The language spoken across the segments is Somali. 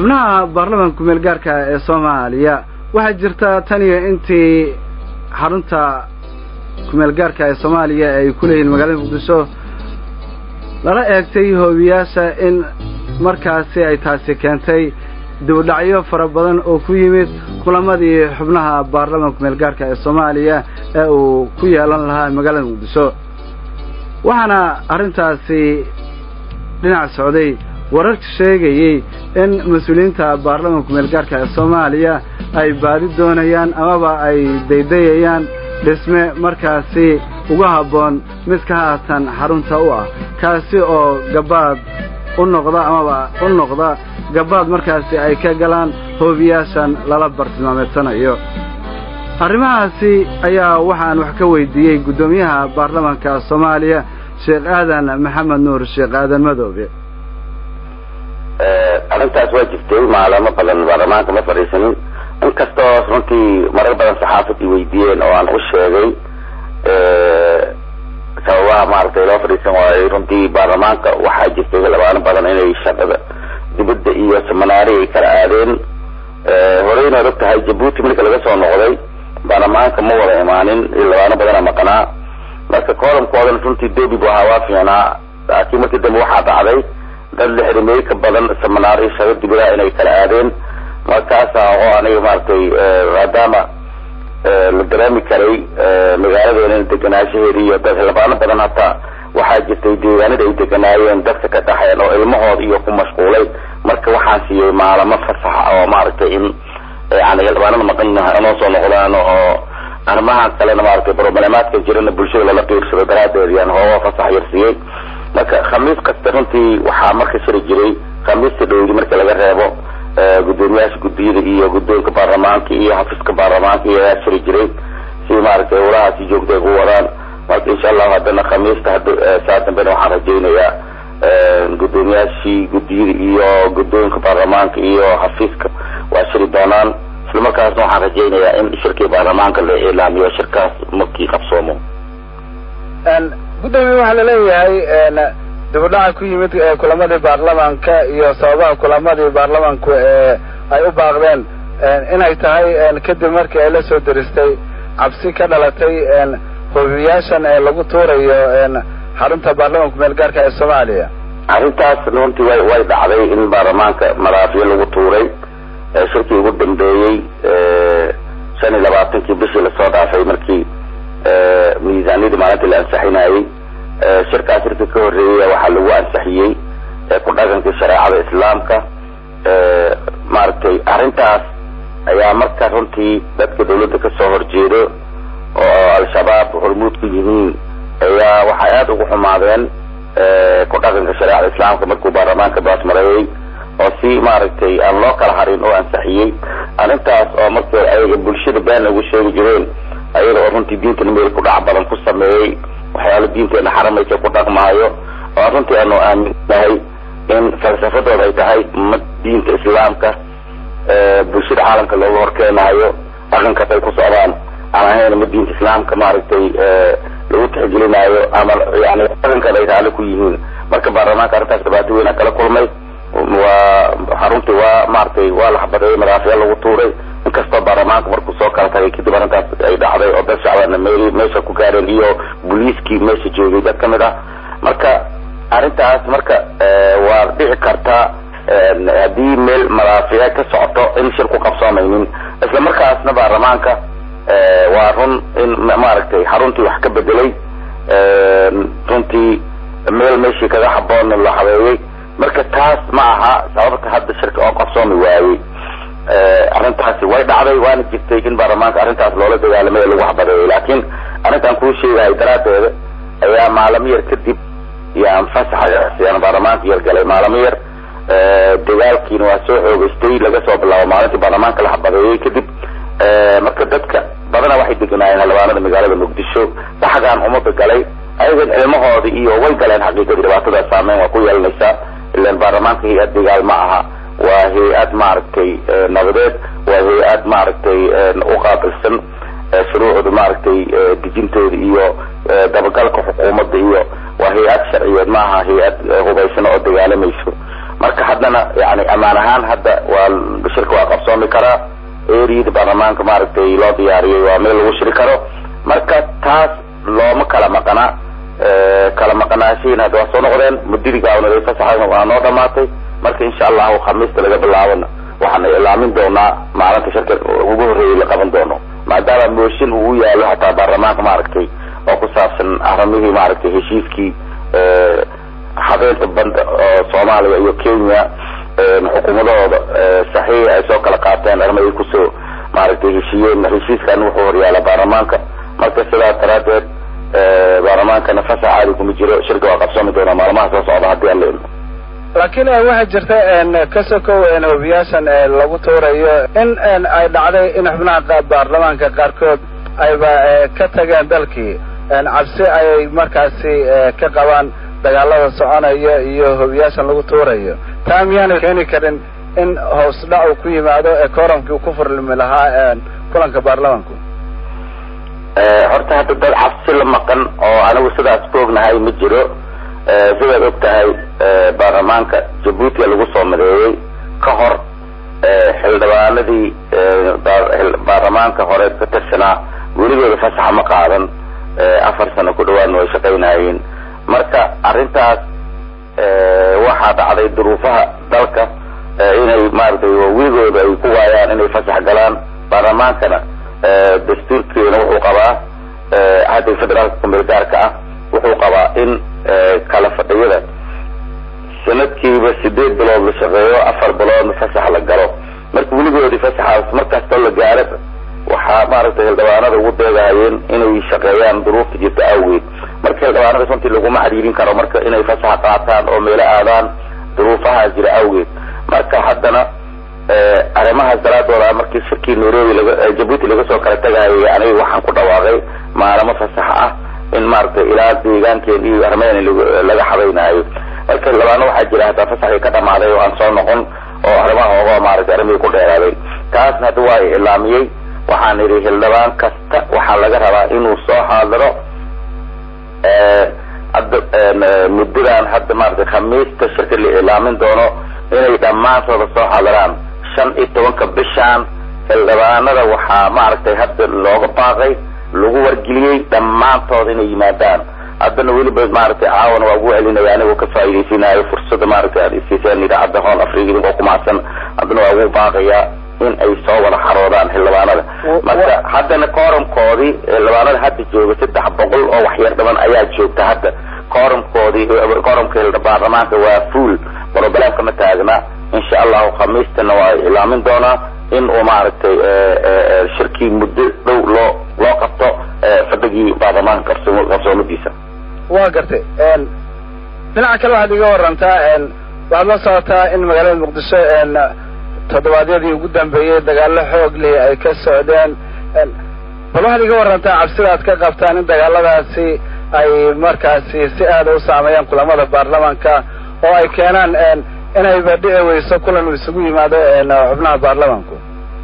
xubnaha baarlamaanka kumeel gaarka ee soomaaliya waxaa jirta tan iyo intii xarunta kumeel gaarka ee soomaaliya ay ku leeyihiin magaalada muqdisho lala eegtay hoobiyaasha in markaasi ay taasi keentay dibudhacyo fara badan oo ku yimid kulamadii xubnaha baarlamaanka kumeel gaarka ee soomaaliya ee uu ku yeelan lahaa magaalada muqdisho waxaana arrintaasi dhinac socday wararka sheegayey in mas-uuliyiinta baarlamaanka kumeel gaarka ee soomaaliya ay baadi doonayaan amaba ay daydayayaan dhisme markaasi uga habboon midka haatan xarunta u ah kaasi oo gabaad u noqda amaba u noqda gabaad markaasi ay ka galaan hoobiyaashan lala bartilmaameedsanayo arrimahaasi ayaa waxaan wax ka weydiiyey guddoomiyaha baarlamaanka soomaaliya sheekh aadan maxamed nuur sheekh aadan madoobe arrintaas waa jirtay maalamo badan baarlamaanka ma fadhiisanin inkastoo runtii marar badan saxaafad i weydiiyeen oo aan u sheegay sababaha maaragtay loo fadhiisan waayey runtii baarlamaanka waxaa jirtay labaano badan inay shaqada dibadda iyo seminaari ay kala aadeen horeyna og tahay jabuuti marka laga soo noqday baarlamaanka ma wada imaanin labaano badana maqnaa marka koolamkoodan runtii debi bu ahaa waa fiicnaa laakiin markii dambe waxaa dhacday dad lixrimey ka badan seminaari shago dibada inay kala aadeen markaasa oo aniga maaragtay maadaama la dareemi karay magaaladeena deganaanshaheeda iyo dad labaano badan hataa waxaa jirtay deegaanada ay deganaayeen dadka ka dhaxeen oo ilmahooda iyo ku mashquulay marka waxaan siiyey maalamo fasaxa oo maaragtay in yani labaanada maqan inoo soo noqdaan oo arrimahan kalena maaragtay problemaadka jirana bulshada lala qiirsado daraadeed yaan hooga fasax yar siiyey marka khamiis kasta runtii waxaa marka shiri jiray khamiista dhowdi marka laga reebo gudoomiyaasha guddiyada iyo guddoonka baarlamaanka iyo xafiiska baarlamaanka iyo ayaa shiri jiray si maaragtay howlahaasi joogta ay ku wadaan marka insha allahu haddana khamiista hada saa dambena waxaan rajaynayaa guddoomiyaashii guddiyada iyo guddoonka baarlamaanka iyo xafiiska waa shiri doonaan isla markaasna waxaan rajaynayaa in shirkii baarlamaanka la ilaamiyo shirkaas markii qabsoomo guddoomiye waxaa laleeyahay dibudhaca ku yimid kulamadii baarlamaanka iyo sababaha kulamadii baarlamaanku ee ay u baaqdeen inay tahay kadib markii ay la soo deristay cabsi ka dhalatay hoobiyaashan ee lagu tuurayo xarunta baarlamaanka meel gaarka ee soomaaliya arrintaas runtii way way dhacday in baarlamaanka madaafiyo lagu tuuray shirkii ugu dambeeyey shan iyo labaatankii bishii lasoo dhaafay markii miisaaniyadii maalintii la ansixinayey shirkaas shirkii ka horreeyay waxaa lagu ansixiyey ku dhaqankii shareecada islaamka maaragtay arrintaas ayaa marka runtii dadka dawladda kasoo horjeedo oo al-shabaab hormuud ku yihiin ayaa waxay aada ugu xumaadeen ku dhaqanka shareecada islaamka markuu baarlamaanka baasmareeyey oo si maaragtay aan loo kala harin oo ansixiyey arrintaas oo markii ayaga bulshada been ugu sheegi jireen ayaga oo runtii diintana meel ku dhac badan ku sameeyey waxyaala diinteena xaramaysa ku dhaqmaayo oo runtii aanu aaminnahay in falsafadooda ay tahay ma diinta islaamka bulshada caalamka looga horkeenaayo dhaqankaas ay ku socdaan aan ahayn ma diinta islaamka maaragtay lagu tixgelinaayo ama yani dhaqankan ay raali ku yihiin marka baarlamaanka arrintaas dhibaato weyn a kala kulmay waa xaruntii waa maaragtay waa la xabadeeyey madaafiya lagu tuuray inkastoo baarlamaanka markuu soo kala tagay kadib arrintaas ay dhacday oo dad shacbana meel meesha ku gaareen iyo booliiskii meesha joogay dad kamid ah marka arrintaas marka waa dhici karta haddii meel madaafiya ka socoto in shir ku qabsoomaynin isla markaasna baarlamaanka waa run in maaragtay xaruntii wax ka bedelay runtii meel meeshii kaga haboon la habeeyey marka taas ma aha sababta hadda shirka oo qabsoomi waayey arrintaasi way dhacday waana jirtay in baarlamaanka arrintaas loola dagaalamay lagu habadeeyay laakiin arrintan kuu sheegahay daraadeeda ayaa maalamo yar kadib yaan fasaxa yaan baarlamaanka yar galay maalamo yar dagaalkiina waa soo xoogeystay laga soo bilaabo maalintii baarlamaanka la habadeeyey kadib marka dadka badana waxay deganaayeen xildhibaanada magaalada muqdisho saxgaan umada galay ayagan cilmahooda iyo way galeen xaqiiqadii dhibaatadaas saameyn waa ku yeelanaysaa ilan baarlamaanka hay-ad dagaal ma aha waa hay-ad maaragtay nabadeed waa hay-ad maaragtay uqaabilsan shuruucda maaragtay dejintooda iyo dabagalka xukuumadda iyo waa hay-ad sharciyeed ma aha hay-ad hubaysan oo dagaalamayso marka haddana yani amaan ahaan hadda waa shirka waa qabsoomi karaa eriyada baarlamaanka maaragtay loo diyaariyay waa meel lagu shiri karo marka taas looma kala maqana kala maqanaashihiin hadda waa soo noqdeen muddadii gaawnaday fasaxa waa noo dhamaatay marka insha allahu khamiista laga bilaabana waxaan ilaamin doonaa maalinta shirka ugu horreeyay la qaban doono maadaama mooshin uu yaalo hataa baarlamaanka maaragtay oo ku saabsan arrimihii maaragtay heshiiskii habeenta banda oo soomaaliya iyo kenya xukuumadahooda saxiixa ay soo kala qaateen arrimo ay kusoo maaragtay heshiiyeen heshiiskan wuxuu horyaala baarlamaanka marka sidaas daraadeed baarlamaankana fasax caadi kuma jiro shirka waa qabsoomi doonaa maalmaha soo socda haddii aan la ilmo laakiin waxaa jirta ka sokow hobiyaashan lagu tuurayo in ay dhacday in xubnaha baarlamaanka qaarkood ayba ka tageen dalkii cabsi ayay markaasi ka qabaan dagaalada soconaya iyo hobiyaashan lagu tuurayo taa miyaana keeni karin in hoos dhac uu ku yimaado ee kooramkii ku furlimi lahaa kulanka baarlamaanku horta hadda dad cabsi la maqan oo anigu sidaas ku ognahay ma jiro sidaad og tahay baarlamaanka jabuutia lagu soo madeeyey ka hor xildhibaanadii baarlamaanka hore ka tirsanaa weligooda fasaxa ma qaadan afar sano ku dhawaadna way shaqaynayeen marka arrintaas waxaa dhacday duruufaha dalka inay maaragtay weligooda ay ku waayaan inay fasax galaan baarlamaankana dastuurkeena wuxuu qabaa hadda federaalka kumeelgaarka ah wuxuu qabaa in kala fadhiyada sanadkiiba sideed bilood la shaqeeyo afar biloodna fasax la galo marka weligoodii fasaxaas markastoo la gaara waxaa maaragtay xildhibaanada ugu deegahayeen inay shaqeeyaan duruufta jirta awgeed marka xildhibaanada runtii laguma cariirin karo marka inay fasaxa qaataan oo meelo aadaan duruufaha jira awgeed marka haddana arrimahaas daraadooda markii shirkii nairobi laga jabuuti laga soo kala tegahayay aniga waxaan ku dhawaaqay maalamo fasax ah in maaragtay ilaa deegaankeen iyo armeen laga xabaynayo marka xildhibaano waxaa jira hataa fasaxii ka dhamaaday oo aan soo noqon oo arrimaha oga maaragtay arrimihii ku dheeraaday taasna hadda waa ilaamiyey waxaan idhi xildhibaan kasta waxaa laga rabaa inuu soo xaadiro hadda muddadan hadda maaragtay khamiista shirka la ilaamin doono inay dhammaantooda soo xaadiraan shan iyo tobanka bishaan xildhibaanada waxaa maaragtay hadda looga baaqay lagu wargeliyey dhammaantood inay yimaadaan haddana weliba maaragtay caawana waa ugu celinaya anigoo ka faa'iidaysiinayo fursada maaragtay aad isiiseen idaacadda hoon africa idinkoo ku mahadsan haddana waa ugu baaqayaa in ay soo wada xaroodaan xildhibaanada marka haddana kooramkoodii xildhibaanada hadda jooga saddex boqol oo waxyar dhaban ayaa joogta hadda kooramkoodii kooramka baarlamaanka waa fuol broblemka ma taagna insha allahu khamiistana waa ilaamin doonaa in uu maaragtay shirkii muddo dhow loo loo qabto fadhigii baarlamaanka qabso qabsoomadiisa waa gartay dhinaca kale waxaad iga warantaa waxaad la socotaa in magaalada muqdisho toddobaadyadii ugu dambeeyey dagaalo xoog leh ay ka socdeen bal waxaad iga warantaa cabsida aad ka qabtaan in dagaaladaasi ay markaasi si aada u saameeyaan kulamada baarlamaanka oo ay keenaan inayba dhici weyso kulan uu isugu yimaado xubnaha baarlamaanku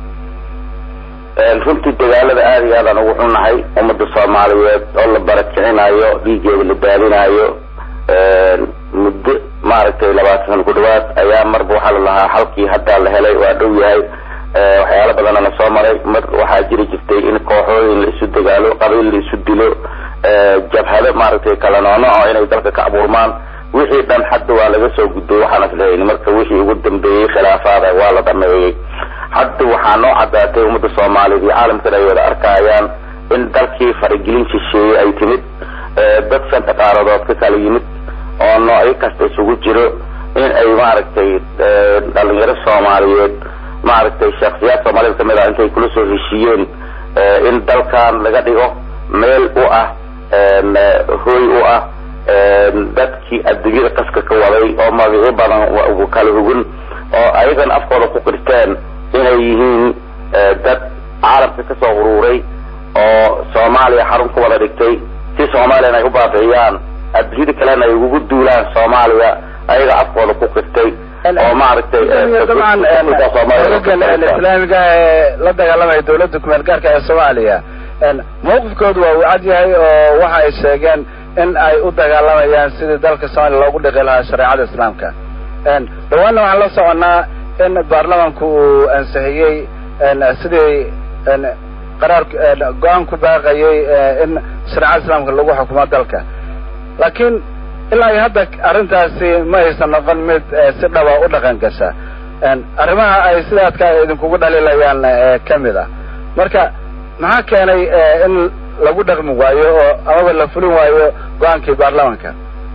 runtii dagaalada aada iyo aadaan ugu xunnahay ummadda soomaaliyeed oo la barakicinayo dhiigeeda la daadinayo muddo maaragtay labaatan sana ku dhawaad ayaa marba waxaa la lahaa halkii haddaa la helay waa dhow yahay waxyaalo badanna la soo maray mar waxaa jiri jirtay in kooxooyin la isu dagaalo qabiil la isu dilo jabhado maaragtay kala noonoco inay dalka ka abuurmaan wixii dhan hadda waa laga soo gudbay waxaan islehayn marka wixii ugu dambeeyey khilaafaada waa la dhameeyey hadda waxaa noo caddaatay ummadda soomaaliyeed iyo caalamkan ay wada arkayaan in dalkii faragelin shisheeye ay timid dad shanta qaaradood ka kala yimid oo noocyo kasta isugu jiro in ay maaragtay dhalinyaro soomaaliyeed maaragtay shaksiyaad soomaaliyed kamid ah intay kula soo heshiiyeen in dalkan laga dhigo meel u ah hooy u ah dadkii adduunyada qaska ka waday oo magacyo badan kala hugun oo ayagana afkooda ku qirteen inay yihiin dad caalamka kasoo uruuray oo soomaaliya xarun ku wada dhigtay si soomaaliyana ay u baabi'iyaan adduunyada kalena ay ugu duulaan soomaaliya ayaga afkooda ku qirtay oo maaragtay dabcan ogagan islaamiga ee la dagaalamaya dawladda kumeel gaarka ee soomaaliya mawqifkoodu waa uu cad yahay oo waxa ay sheegeen in ay u dagaalamayaan sidii dalka soomaaliya loogu dhiqi lahaa shareecada islaamka dhawaanna waxaan la soconaa in baarlamanku uu ansixiyey sidii qaraar go-aan ku baaqayay in shareecada islaamka lagu xukumo dalka laakiin ilaa iyo hadda arrintaasi ma aysan noqon mid si dhaba u dhaqan gasha arrimaha ay sidaadka idinkugu dhaliilayaan ka mid ah marka maxaa keenay in lagu dhaqmi waayo oo amaba la fulin waayo go-aankii baarlamanka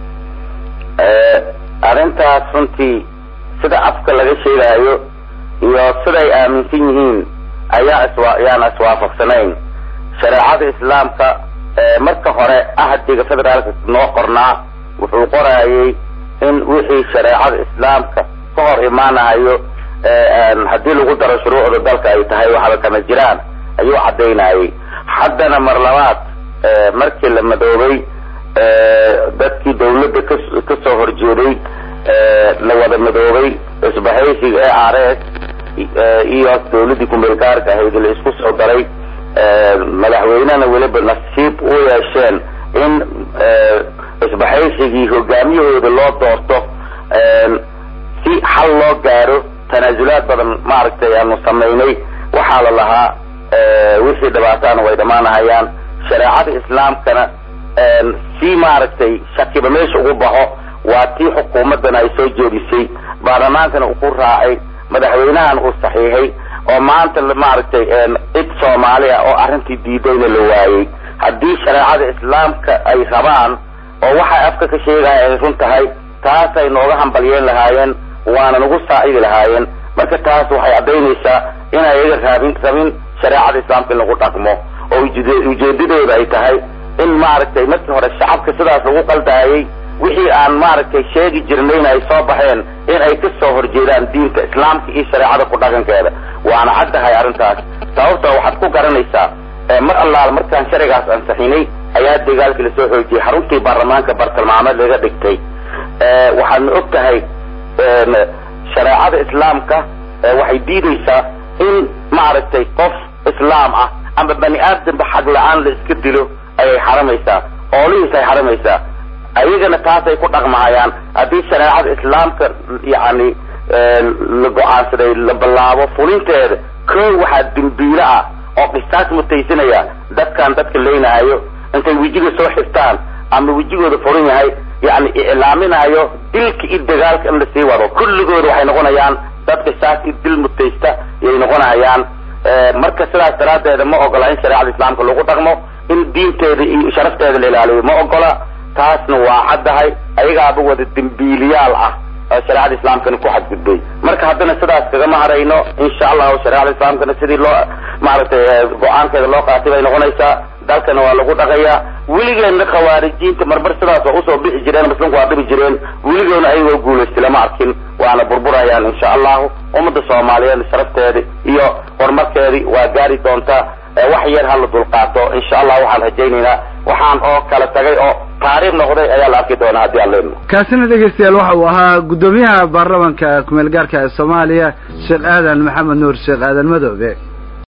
arrintaas runtii sida afka laga sheegaayo iyo siday aaminsan yihiin ayaa iswa yaana iswaafaqsanayn shareecada islaamka marka hore ahdiga federaalka noo qornaa wuxuu qorayay in wixii shareecada islaamka ka hor imaanayo haddii lagu daro shuruucda dalka ay tahay waxba kama jiraan ayuu caddaynayay haddana mar labaad markii la madoobay dadkii dawladda ka kasoo horjeeday la wada madoobay isbahaysiga e r s iyo dawladdii kumeelgaarka ahayd la isku soo daray madaxweynena weliba nasiib u yeesheen in isbahaysigii hogaamiyahooda loo doorto si xal loo gaaro tanaasulaad badan maaragtay aanu samaynay waxaa la lahaa wixii dhibaataana way dhammaanahayaan shareecada islaamkana si maaragtay shakiba meesha ugu baxo waa tii xukuumaddana ay soo jeedisay baarlamaankana uu ku raacay madaxweynahan uu saxiixay oo maanta maaragtay cid soomaali ah oo arrintii diidayna la waayey haddii shareecada islaamka ay rabaan oo waxay afka ka sheegaya ay run tahay taasay nooga hambalyeen lahaayeen waana nagu saacidi lahaayeen marka taas waxay caddaynaysaa inay iyaga raabin rabin shareecada islaamka in lagu dhaqmo oo ujeedadooda ay tahay in maaragtay markii hore shacabka sidaas lagu qaldaayay wixii aan maaragtay sheegi jirnayna ay soo baxeen in ay ka soo horjeedaan diinta islaamka iyo shareecada ku dhaqankeeda waana caddahay arrintaas sababta waxaad ku garanaysaa mar allaal markaan sharcigaas ansaxinay ayaa dagaalkii lasoo xoojiyey xaruntii baarlamaanka bartilmaameed laga dhigtay waxaadna og tahay shareecada islaamka waxay diidaysaa in maaragtay qof islaam ah ama bani aadamba xag la-aan la iska dilo ayay xaramaysaa oolihiis ay xaramaysaa ayagana taasay ku dhaqmahayaan haddii shareecada islaamka yani la go-aansaday la ballaabo fulinteeda koo waxaa dembiilo ah oo qisaas mutaysanaya dadkan dadka leynahayo intay wejiga soo xirtaan ama wejigooda furan yahay yani iclaaminayo dilka iyo dagaalka in lasii wado kulligooda waxay noqonayaan dad qisaas iyo dil mutaysta yay noqonayaan marka sidaas daraaddeeda ma ogola in shareecada islaamka lagu dhaqmo in diinteeda iyo sharafteeda la ilaaliyo ma ogola taasna waa caddahay ayagaaba wada dembiiliyaal ah oo shareecada islaamkana ku xadgudbay marka haddana sidaas kagama harayno insha allahu shareecada islaamkana sidii loo maaragtay go-aankeeda loo qaatay bay noqonaysaa dalkana waa lagu dhaqayaa weligeena khawaarijiinta marmar sidaas waa usoo bixi jireen muslimku waa dhibi jireen weligoona ayagoo guulaystay lama arkin waana burburayaan insha allahu ummadda soomaaliyeed sharafteedi iyo horumarkeedii waa gaari doontaa wax yar hala dulqaato insha allah waxaan rajaynaynaa waxaan oo kala tagay oo taariikh noqday ayaa la arki doonaa haddii aan leenno kaasina dhegeystayaal waxa uu ahaa guddoomiyaha baarlamanka kumeel gaarka ee soomaaliya sheekh aadan maxamed nuur sheekh aadan madoobe